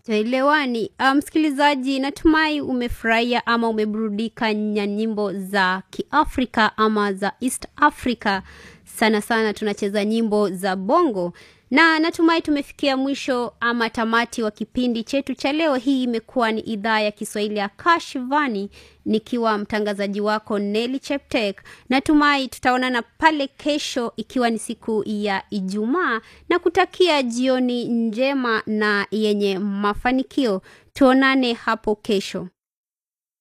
Tuelewani. Uh, msikilizaji, natumai umefurahia ama umeburudika na nyimbo za Kiafrika ama za East Africa. Sana sana tunacheza nyimbo za bongo na natumai tumefikia mwisho ama tamati wa kipindi chetu cha leo. Hii imekuwa ni idhaa ya Kiswahili ya Kashivani, nikiwa mtangazaji wako Neli Cheptek. Natumai tutaonana pale kesho, ikiwa ni siku ya Ijumaa, na kutakia jioni njema na yenye mafanikio. Tuonane hapo kesho.